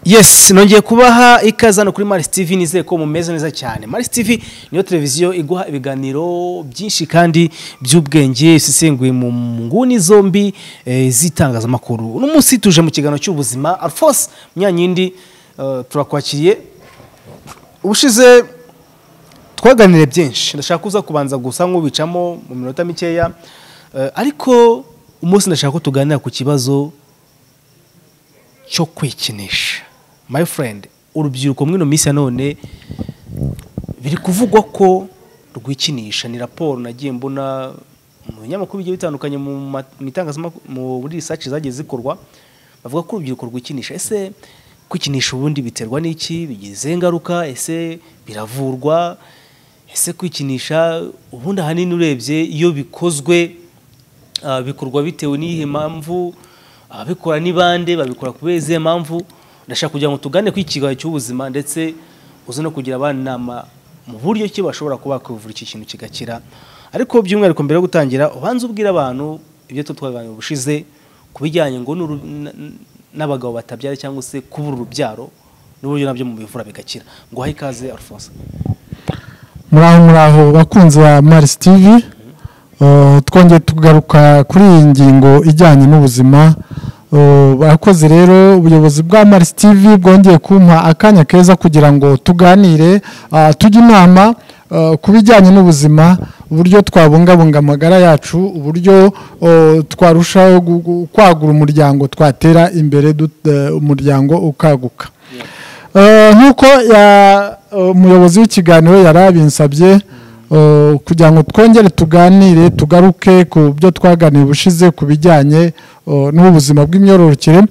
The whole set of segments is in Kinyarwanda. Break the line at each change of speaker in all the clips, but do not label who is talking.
yes nongeye kubaha ikaze hano kuri Maris TV nizeye ko mumeze neza cyane Maris TV niyo televiziyo iguha ibiganiro byinshi kandi by'ubwenge isesenguye mu nguni zombi eh, z'itangazamakuru uno munsi tuje mu kiganiro cy'ubuzima Alphonse Munyanyindi eh, turakwakiriye ubushize twaganiriye byinshi ndashaka kuza kubanza gusa nk'ubicamo mu minota mikeya Eh, ariko umunsi ndashaka ko tuganira ku kibazo cyo kwikinisha my friend urubyiruko mwino minsi ya none biri kuvugwa ko rwikinisha ni raporo nagiye mbona mu binyamakuru bigiye bitandukanye mu ma- mu itangazamakuru mu- muri research zagiye zikorwa bavuga ko urubyiruko rwikinisha ese kwikinisha ubundi biterwa n'iki bigize ingaruka ese biravurwa ese kwikinisha ubundi ahanini urebye iyo bikozwe ah, bikorwa bitewe n'iyihe mpamvu ababikora ni bande babikora kubera izihe mpamvu ndashaka kugira ngo tugane kuri iki kiganiro cy'ubuzima ndetse uze no kugira abana inama mu buryo ki bashobora kuba bakwivura iki kintu kigakira ariko by'umwihariko mbere yo gutangira ubanze ubwira abantu ibyo tu twaganiriye ubushize ku bijyanye ngo n'uru- n- n- n'abagabo batabyara cyangwa se kubura urubyaro n'uburyo nabyo mu bivura bigakira ngo uhaye ikaze Alphonse
muraho muraho bakunzi ba marisi tivi twongeye tugaruka kuri iyi ngingo ijyanye n'ubuzima Eh, barakoze rero ubuyobozi bwa marisi tivi bwongeye kumpa akanya keza kugira ngo tuganire ah, tujye inama eh, ku bijyanye n'ubuzima uburyo twabungabunga amagara yacu uburyo eh, twarushaho gu- gu- kwagura umuryango twatera imbere dut- eh, umuryango ukaguka Eh, nk'uko ya- eh, umuyobozi w'ikiganiro yari abinsabye eh, kugira ngo twongere tuganire tugaruke ku byo twaganiye ubushize ku bijyanye eh, n'ubuzima bw'imyororokere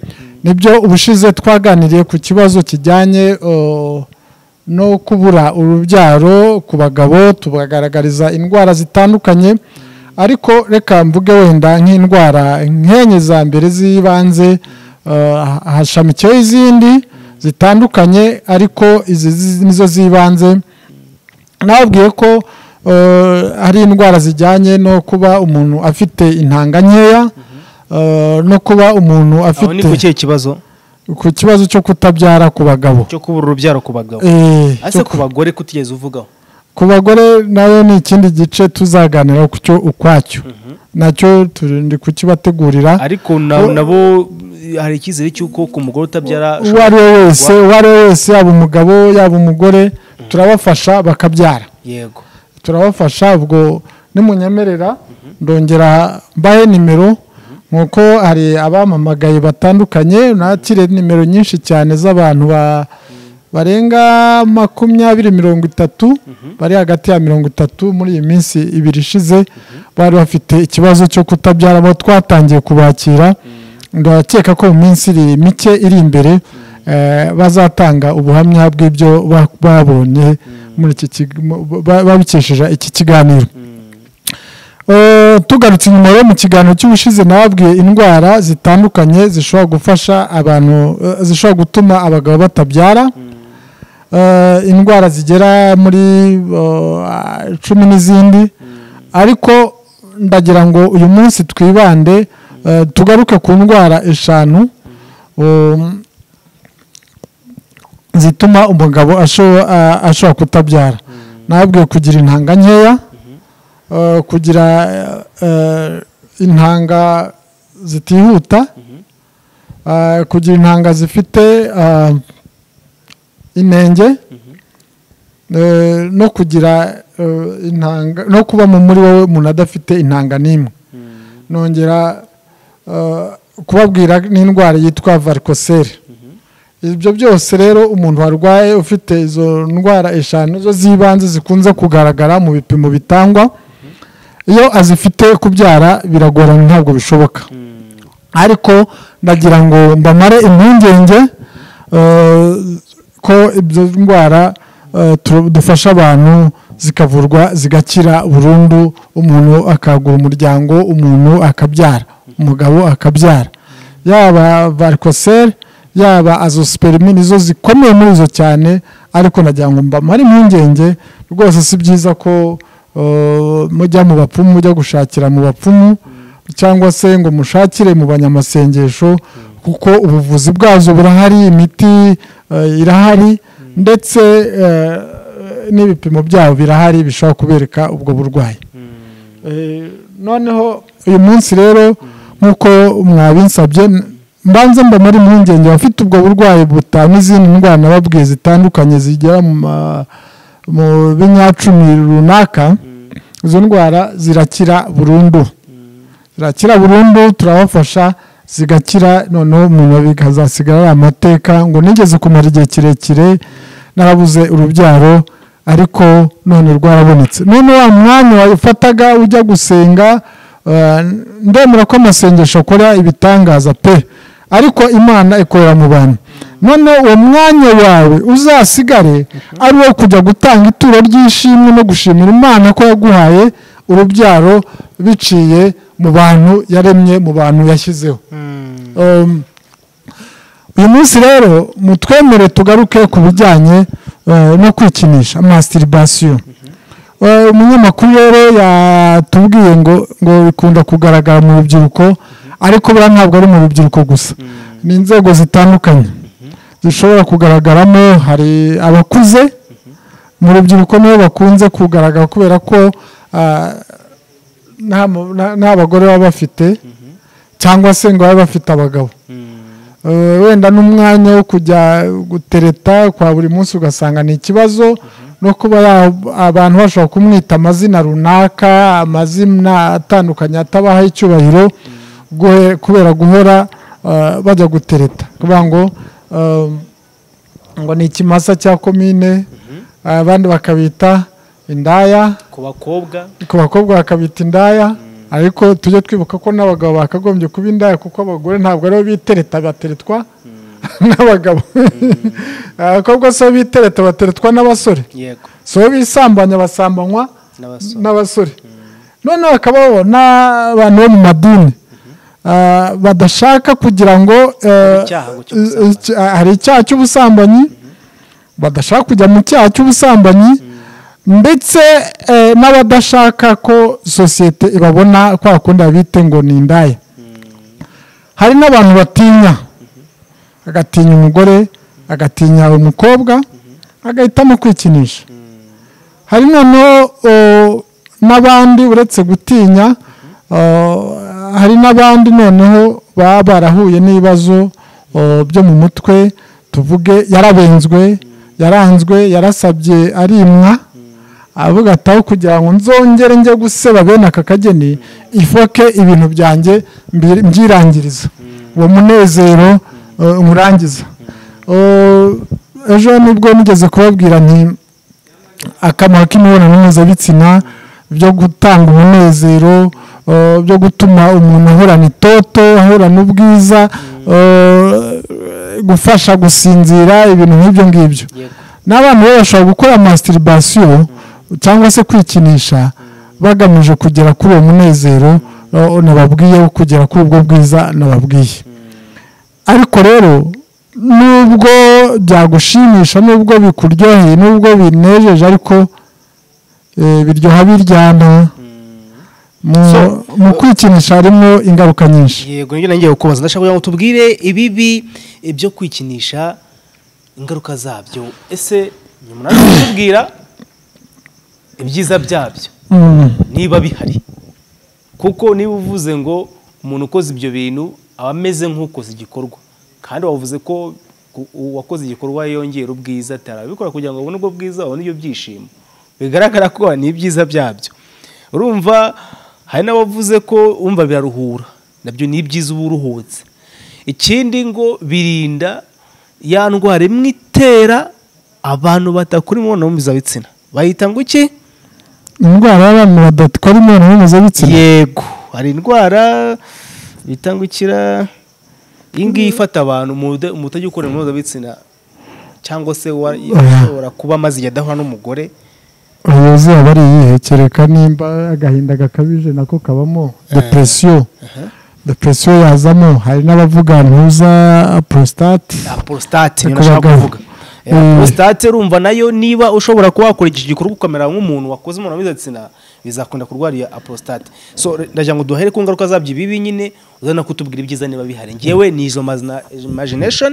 nibyo ubushize twaganiriye ku kibazo kijyanye eh, no kubura urubyaro ku bagabo tubagaragariza indwara zitandukanye ariko reka mvuge wenda nk'indwara nk'enye za mbere z'ibanze eh, hashamikiyeho izindi zitandukanye ariko izi zi- nizo z'ibanze nababwiye ko eh, hari indwara zijyanye no kuba umuntu afite intanga nkeya eh, no kuba umuntu
aho ni ku
afite
kihe kibazo
ku kibazo cyo kutabyara ku bagabo
cyo kubura urubyaro ku bagabo
Eh,
ese ku bagore kutigeze uvugaho
ku bagore nayo ni ikindi gice tuzaganira ku cyo ukwacyo nacyo turi kukibategurira
ariko na- nabo hari icyizere cy'uko ku mugore utabyara
uwo ari we wese uwo ari we wese yaba umugabo yaba umugore turabafasha bakabyara
yego
turabafasha ubwo nimunyemerera ndongera mbahe nimero nk'uko hari abampamagaye batandukanye nakire nimero nyinshi cyane z'abantu ba- barenga makumyabiri mirongo itatu bari hagati ya mirongo itatu muri iyi minsi ibiri ishize bari bafite ikibazo cyo kutabyara abo twatangiye kubakira ndakeka ko mu minsi iri mike iri imbere eh, bazatanga ubuhamya bw'ibyo ba- babonye muri iki kig- mu- ba- babikesheje iki kiganiro Eh, tugarutse inyuma rero mu kiganiro cy'ubushize nababwiye indwara zitandukanye zishobora gufasha abantu eh, zishobora gutuma abagabo batabyara Eh, indwara zigera muri eh, cumi n'izindi ariko ndagira ngo uyu munsi twibande eh, tugaruke ku ndwara eshanu um, zituma umugabo asho- a- ashobora kutabyara nabwiye kugira intanga nkeya eh, kugira eh, intanga zitihuta eh, kugira intanga zifite eh, inenge eh, no kugira eh, intanga no kuba mu muri wowe umuntu adafite intanga n'imwe nongera eh, kubabwira n'indwara yitwa varikoseri ibyo byose rero umuntu warwaye ufite izo ndwara eshanu zo z'ibanze zikunze kugaragara mu bipimo bitangwa iyo azifite kubyara biragorana ntabwo bishoboka ariko ndagira ngo mbamare impungenge eh, ko izo ndwara eh, tu- dufasha abantu zikavurwa zigakira burundu umuntu akagura umuryango umuntu akabyara umugabo akabyara yaba varikoseri yaba azospermi nizo zikomeye muri zo cyane ariko nagira ngo mbamare impungenge rwose si byiza ko eh, mujya mu bapfumu mujya gushakira mu bapfumu cyangwa se ngo mushakire mu banyamasengesho kuko ubuvuzi bwazo burahari imiti eh, irahari ndetse eh, n'ibipimo byabo birahari bishobora kubereka ubwo burwayi Eh, noneho uyu munsi rero nk'uko mwabinsabye mbanza mba muri mpungenge abafite ubwo burwayi buta n'izindi ndwara nababwiye zitandukanye zigera mu ma- mu binyacumi runaka izo ndwara zirakira burundu zirakira burundu turabafasha zigakira noneho umuntu bikazasigara ari amateka ngo nigeze kumara igihe kirekire narabuze urubyaro ariko none rwarabonetse none wa mwanya wafataga ujya gusenga eh, ndemera ko amasengesho akora ibitangaza pe ariko imana ikorera mu bantu none uwo mwanya wawe uzasigare ari uwo kujya gutanga ituro ry'ishimwe no gushimira imana ko yaguhaye urubyaro biciye mu bantu yaremye mu bantu yashyizeho Um, uyu munsi rero mutwemere tugaruke ku bijyanye eh, no kwikinisha masturbation Eh, umunyamakuru rero yatubwiye ngo ngo bikunda kugaragara mu rubyiruko ariko buriya ntabwo ari mu rubyiruko gusa ni inzego zitandukanye zishobora kugaragaramo hari abakuze mu rubyiruko nibo bakunze kugaragara kubera ko ah, nta mu- nta- nta bagore baba bafite cyangwa se ngo babe bafite abagabo Eh, wenda n'umwanya wo kujya gutereta kwa buri munsi ugasanga ni ikibazo no kuba ya- abantu bashobora kumwita amazina runaka amazina atandukanye atabaha icyubahiro guhe- kubera guhora eh, bajya gutereta kuvuga ngo eh, ngo ni ikimasa cya komine abandi bakabita indaya
ku bakobwa
ku bakobwa bakabita indaya ariko tujye twibuka ko n'abagabo bakagombye kuba indaya kuko abagore ntabwo aribo bitereta bateretwa n'abagabo abakobwa si bo bitereta bateretwa n'abasore
yego
si bo bisambanya basambanywa
n'abasore
n'abasore noneho hakabaho n'abantu bo mu madini ah, badashaka kugira ngo eh,
icyaha cy'ubusambanyi.
icya- hari icyaha cy'ubusambanyi badashaka kujya mu cyaha cy'ubusambanyi ndetse eh, n'abadashaka ko sosiyete ibabona kwa kundi babite ngo ni indaya hari n'abantu batinya agatinya umugore agatinya umukobwa agahitamo kwikinisha hari noneho o, n'abandi uretse gutinya o, hari n'abandi noneho baba barahuye n'ibibazo o, byo mu mutwe tuvuge yarabenzwe yaranzwe yarasabye arimwa avuga ati aho kugira ngo nzongere njye guseba bene aka kageni ifoke ibintu byanjye mbir- mbyirangiriza uwo munezero o, nywurangiza O, ejo nibwo nigeze kubabwira nti akamaro k'imibonano mpuzabitsina byo gutanga umunezero eh, byo gutuma umuntu ahorana itoto ahorana ubwiza eh, gufasha gusinzira ibintu nk'ibyo ngibyo
yego
n'abantu rero bashobora gukora masturbation cyangwa se kwikinisha bagamije kugera kuri uwo munezero eh, nababwiye wo kugera kuri ubwo bwiza nababwiye ariko rero nubwo byagushimisha nubwo bikuryoheye nubwo binejeje ariko eh, biryoha biryana Mu-
So-
mu kwikinisha harimo ingaruka nyinshi
yego nibyo nangiye kukubaza ndashaka kugira ngo tubwire ibibi byo kwikinisha ingaruka zabyo ese nyuma nawe kutubwira ibyiza byabyo
Mm.
niba bihari kuko niba uvuze ngo umuntu ukoze ibyo bintu aba ameze nk'ukoze igikorwa kandi wavuze ko ku- uwakoze igikorwa yongera ubwiza atarabikora kugira ngo abone ubwo bwiza abone ibyo byishimo bigaragara ko ni ibyiza byabyo urumva hari n'abavuze ko umva biraruhura nabyo ni ibyiza uba uruhutse ikindi ngo birinda ya ndwara imwe itera abantu batakora imibonano mpuzabitsina bayita ngo iki
indwara y'abantu badatwara imibonano mpuzabitsina
yego hari indwara bitangukira iyi ngiyi ifata abantu mu buda- mu butajya ukora imibonano mpuzabitsina cyangwa se wa- ushobora kuba amaze igihe adahura n'umugore
ubuyobozi aba ari iyihe kereka nimba agahinda gakabije nako kabamo depresiyo depresiyo yazamo hari n'abavuga ntuza prostate
ya porositate niyo
Ku
nashaka
bagabo.
kuvuga Ya,
Mm.
porositate urumva nayo niba ushobora kuba wakora iki gikorwa ukamera nk'umuntu wakoze imibonano mpuzabitsina bizakunda kurwara iyo apostate so ndagira ngo duhere ku ngaruka zabyo ibibi nyine uzana kutubwira ibyiza niba bihari ngewe ni izo mazina imagination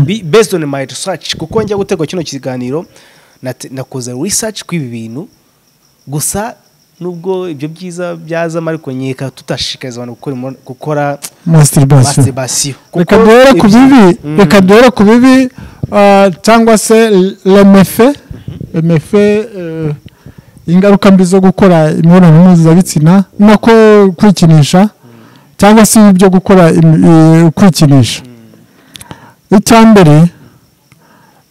bi- based on my research kuko njya gutegura kino kiganiro nate- nakoze research kw'ibi bintu gusa nubwo ibyo byiza byazamo ariko nkeka tutashishikariza abantu gukora imibonano- gukora
masturbation
masturbation
reka duhere ku bibi reka duhere ku bibi ah, cyangwa se remefe remefe ingaruka mbi zo gukora imibonano mpuzabitsina nako kwikinisha cyangwa se ibyo gukora im- eh, kwikinisha icya mbere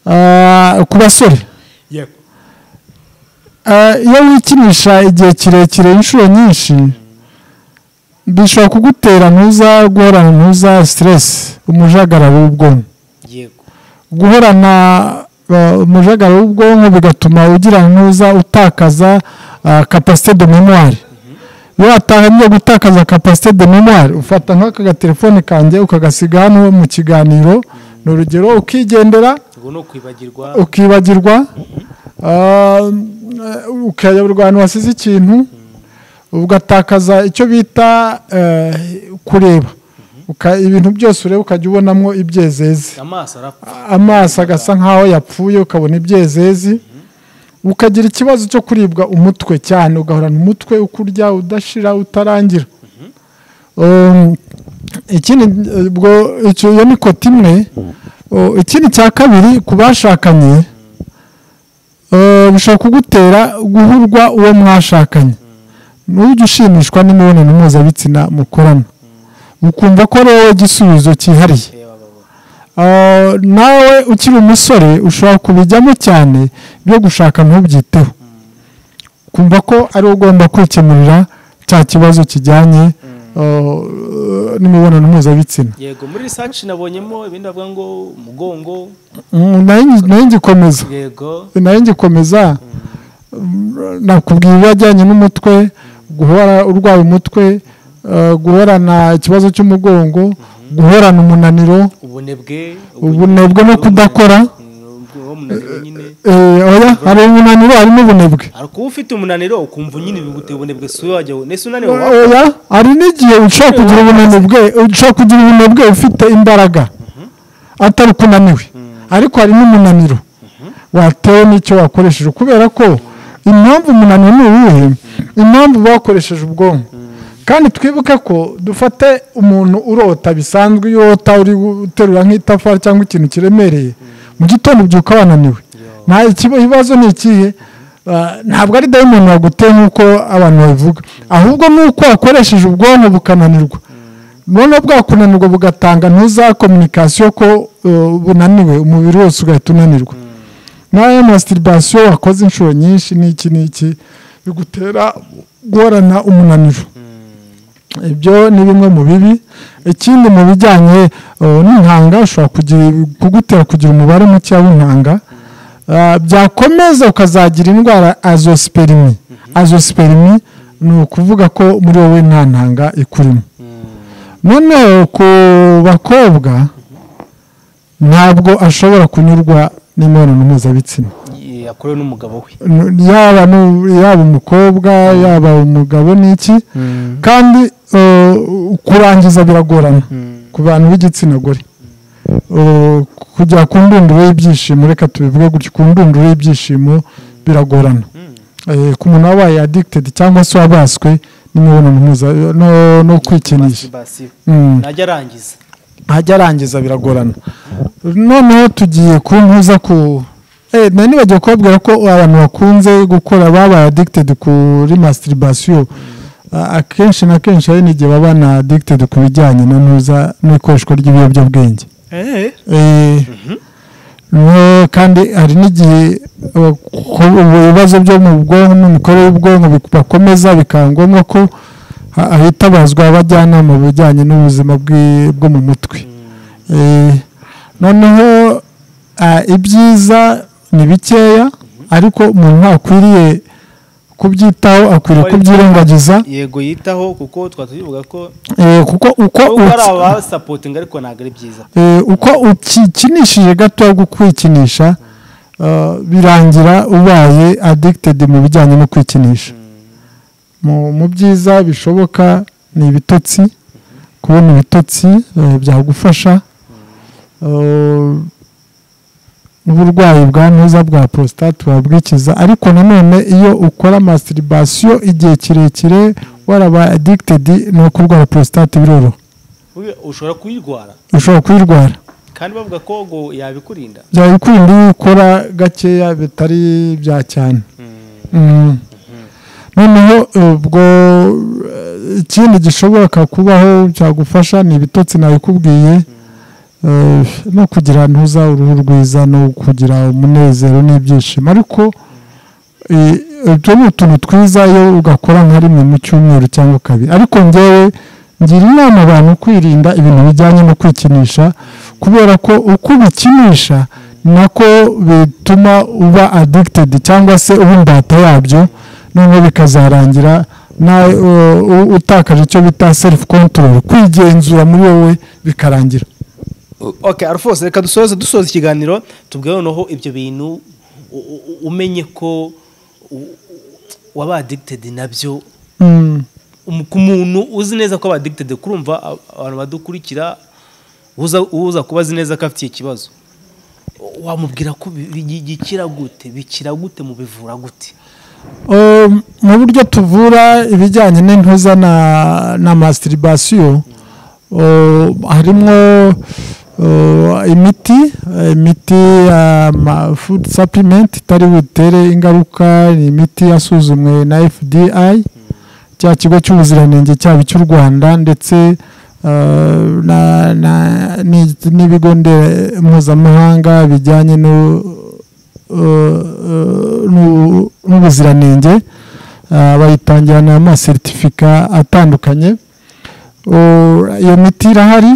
ah, ku basore Ah, iyo wikinisha igihe kirekire inshuro nyinshi bishobora kugutera ntuza guhorana ntuza siteresi umujagararo w'ubwonko
yego
guhorana eh, umujagararo w'ubwonko bigatuma ugira ntuza utakaza kapasite de memoire iyo watangiye gutakaza kapasite de memoire ufata nk'aka gatelefone kanjye ukagasiga hano mu kiganiro ni urugero ukigendera
ngo no kwibagirwa
ukibagirwa ah, ukayoberwa ahantu wasize ikintu ugatakaza icyo bita eh, kureba Uka- ibintu byose ureba ukajya ubonamo ibyezeze
amaso arapfa
amaso agasa nk'aho yapfuye ukabona ibyezezi ukagira ikibazo cyo kuribwa umutwe cyane ugahorana umutwe ukurya udashira utarangira Um, ikindi eh, ubwo icyo iyo ni kote imwe Oh, ikindi cya kabiri ku bashakanye eh, bishobora kugutera guhurwa uwo mwashakanye ntujye ushimishwa n'imibonano mpuzabitsina mukorana ukumva ko ari wowe igisubizo cyihariye
reba babo
Ah, nawe ukiri umusore ushobora kubijyamo cyane byo gushaka ntubyiteho kumva ko ari wowe ugomba kwikemurira cya kibazo kijyanye ah, n'imibonano mpuzabitsina
yego muri research nabonyemo ibindi bavuga ngo umugongo
Mm, nayo ngi- nayo ngikomeza
yego
nayo ngikomeza mm, nakubwira ibijyanye n'umutwe guhora urwaye umutwe ah, guhorana ikibazo cy'umugongo guhorana umunaniro
ubunebwe
ubunebwe no kudakora
ubwo umunaniro nyine
Eh, oya hari umunaniro harimo ubunebwe
hari kuba ufite umunaniro ukumva nyine biguteye ubunebwe si wowe wajya nese unaniwe wa
oya hari n'igihe ushobora kugira ubunebwe ushobora kugira ubunebwe ufite imbaraga atari uko unaniwe ariko hari n'umunaniro watewe n'icyo wakoresheje kubera ko impamvu umunaniro ni uwuhe impamvu bakoresheje ubwonko kandi twibuke ko dufate umuntu urota bisanzwe iyo urota uri guterura nk'itafari cyangwa ikintu kiremereye mu gitondo ubyuka wananiwe nta ikiba- ibibazo ni ikihe Ah, ntabwo ari dayimoni waguteye nk'uko abantu babivuga ahubwo ni uko wakoresheje ubwonko bukananirwa noneho bwakunanirwa bugatanga ntuza kominikasiyo ko uh, bunaniwe umubiri wose ugahita unanirwa nayo masitibasiyo wakoze inshuro nyinshi n'iki n'iki bigutera guhorana umunaniro ibyo ni bimwe mu bibi ikindi mu bijyanye uh, n'intanga ushobora kugira- kugutera kugira umubare muke w'intanga Uh, byakomeza ukazagira indwara azosperimi azosperimi ni ukuvuga ko muri wowe nta ntanga ikurimo noneho ku bakobwa ntabwo ashobora kunyurwa n'imibonano mpuzabitsina
yakorewe n'umugabo we
N- yaba nu- yaba umukobwa yaba umugabo n'iki kandi uh, kurangiza biragorana ku bantu b'igitsina gore Uh, kujya ku ndunduro y'ibyishimo reka tubivuge gutya ku ndunduro y'ibyishimo biragorana Eh, ku muntu wabaye adikitedi cyangwa se wabaswe n'imibonano mpuza- no- no kwikinisha
Masturbation.
Mm
najya arangiza
ajya arangiza biragorana noneho tugiye ku ntuza ku eh nari nibagiwe kubabwira ko abantu bakunze gukora babaye addicted kuri masturbation Ah, akenshi na kenshi hari n'igihe baba na addicted ku bijyanye na ntuza n'ikoreshwa ry'ibiyobyabwenge Eh, no- kandi hari n'igihe eh, ku- ibibazo byo mu bwonko n'imikorere y'ubwonko bik- bakomeza bikaba ngombwa ko ha- hitabazwa abajyanama mu bijyanye n'ubuzima bw'i- bwo mu mutwe Eh, noneho ah, ibyiza ni bikeya ariko umuntu ntakwiriye kubyitaho akwiriye
Kuba ari-
kubyirengagiza
yego yitaho kuko twaba tubivuga ko
Eh, kuko uko
nubwo hari
uki-
abasapotinga ariko ntabwo ari byiza
Eh, uko ukikinishije gatoya gukwikinisha birangira ubaye addicted mu bijyanye no kwikinisha mu byiza bishoboka ni ibitotsi kubona ibitotsi byagufasha uburwayi bwa ntuza bwa porositate burabwikiza ariko nanone iyo ukora masiribasiyo igihe kirekire warabaye adikitedi ni uko urwara porositate biroroha
ushobora kuyirwara
ushobora kuyirwara
kandi bavuga ko ngo yabikurinda
byabikurinda iyo ukora gakeya bitari bya cyane noneho ubwo ikindi gishobora kubaho cyagufasha ni ibitotsi nabikubwiye no kugira ntuza uruhu rwiza no kugira umunezero n'ibyishimo ariko ibyo ni utuntu twiza iyo ugakora nka rimwe mu cyumweru cyangwa kabiri ariko ngewe ngira inama abantu kwirinda ibintu bijyanye no kwikinisha kubera ko uko ubikinisha nako bituma uba adikitedi cyangwa se uba imbata yabyo noneho bikazarangira utakaje icyo bita selifu kontorori kwigenzura muri wowe bikarangira
ok arufose reka dusoze dusoza ikiganiro tubwire noneho ibyo bintu umenye ko waba adikitedi nabyo ku muntu uzi neza ko aba adikitedi kurumva abantu badukurikira uza kuba azi neza ko afite ikibazo wamubwira ko bikira gute bikira gute mu bivura gute
mu buryo tuvura ibijyanye n'intuza na masiribasiyo harimo imiti imiti ya fudu sapimenti itari butere ingaruka ni imiti yasuzumwe na fdi cya kigo cy'ubuziranenge cyaba icy'u rwanda ndetse n'ibigo mpuzamahanga bijyanye n'ubuziranenge bayitangira n'amaseritifika atandukanye iyo miti irahari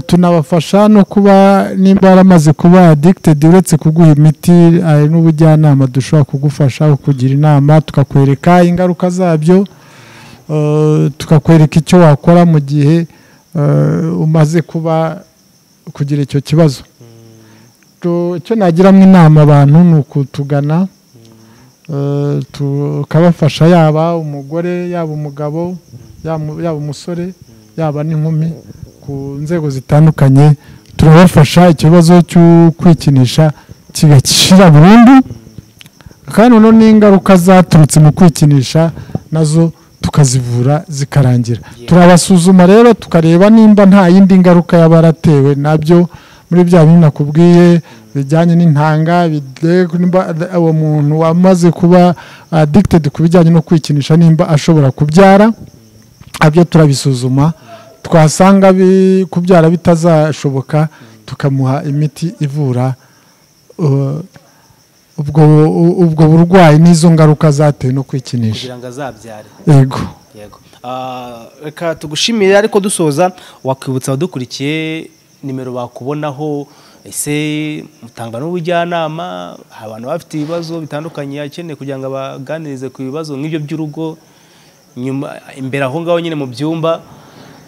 tunabafasha no kuba nimba yaramaze kuba adikitedi uretse kuguha imiti hari n'ubujyanama dushobora kugufasha kukugira inama tukakwereka ingaruka zabyo tukakwereka icyo wakora mu gihe umaze kuba kugira icyo kibazo icyo nagiramo inama abantu ni ukutugana tukabafasha yaba umugore yaba umugabo yaba umusore yaba n'inkumi ku nzego zitandukanye turabafasha ikibazo cyo kwikinisha kigakira burundu kandi noneho n'ingaruka zaturutse mu kwikinisha nazo tukazivura zikarangira turabasuzuma rero tukareba nimba nta yindi ngaruka yaba yaratewe nabyo muri bya bintu nakubwiye bijyanye n'intanga uwo muntu wamaze kuba adikitedi ku bijyanye no kwikinisha nimba ashobora kubyara abyo turabisuzuma twasanga kubyara bitazashoboka tukamuha imiti ivura ubwo burwayi n'izo ngaruka zatewe no kwikinisha
kugira ngo azabyare
yego
reka tugushimire ariko dusoza wakwibutsa abadukurikiye nimero bakubonaho ese mutanga n'ubujyanama abantu bafite ibibazo bitandukanye akeneye kugira ngo abaganirize ku bibazo nk'ibyo by'urugo nyuma imbere aho ngaho nyine mu byumba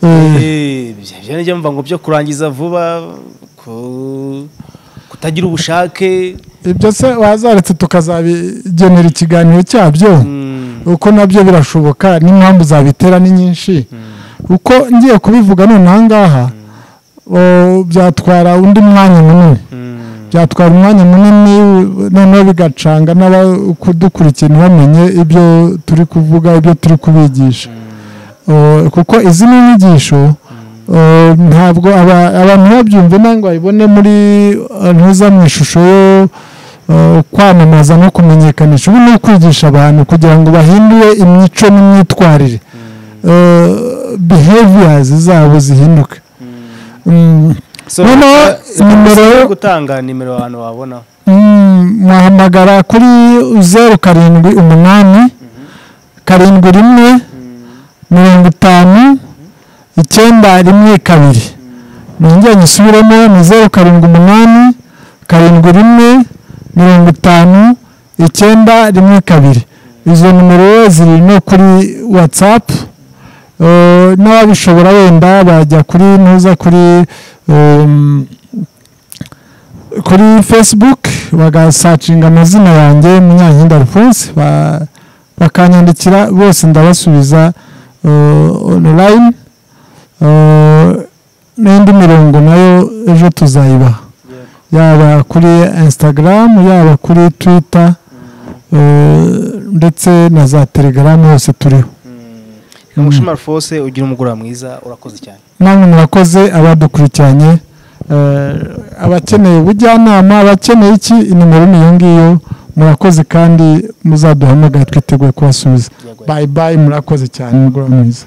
njya mva ngo byo kurangiza vuba kutagira ubushake
ibyo se wazaretse tukazabigenera ikiganiro cyabyo uko nabyo birashoboka n'impamvu zabitera ni nyinshi uko ngiye kubivuga nonaha ngaha byatwara undi mwanya munini byatwara umwanya munini noneho bigacanga n'abakudukurikiye ntibamenye ibyo turi kuvuga ibyo turi kubigisha kuko izi ni inyigisho ntabwo abantu babyumve ntabwo babibone muri ntuza mu ishusho yo kwamamaza no kumenyekanisha ubu ni ukwigisha abantu kugira ngo bahindure imico n'imyitwarire biheviyazi zabo zihinduke
nimero gutanga nimero abantu wabonaho
mwahamagara kuri zeru karindwi umunani karindwi rimwe mirongo itanu icyenda rimwe kabiri nongere nyisubiremo ni zeru karindwi umunani karindwi rimwe mirongo itanu icyenda rimwe kabiri izo nimero ziri no kuri watsapu n'ababishobora wenda bajya kuri ntuza kuri kuri facebook bagasacinga amazina yanjye munyankinda alphonse bakanyandikira bose ndabasubiza onorayini n'indi mirongo nayo ejo tuzayibaha yaba kuri instagram yaba kuri twitter ndetse na za telegaramu hose turiho
mushimara fose ugira umugoroba mwiza urakoze cyane
namwe murakoze abadukurikiranye abakeneye ubujyanama abakeneye iki nimero ni iyo ngiyo murakoze kandi muzaduhamagare twiteguye kubasubiza bayi bayi murakoze cyane umugoroba mwiza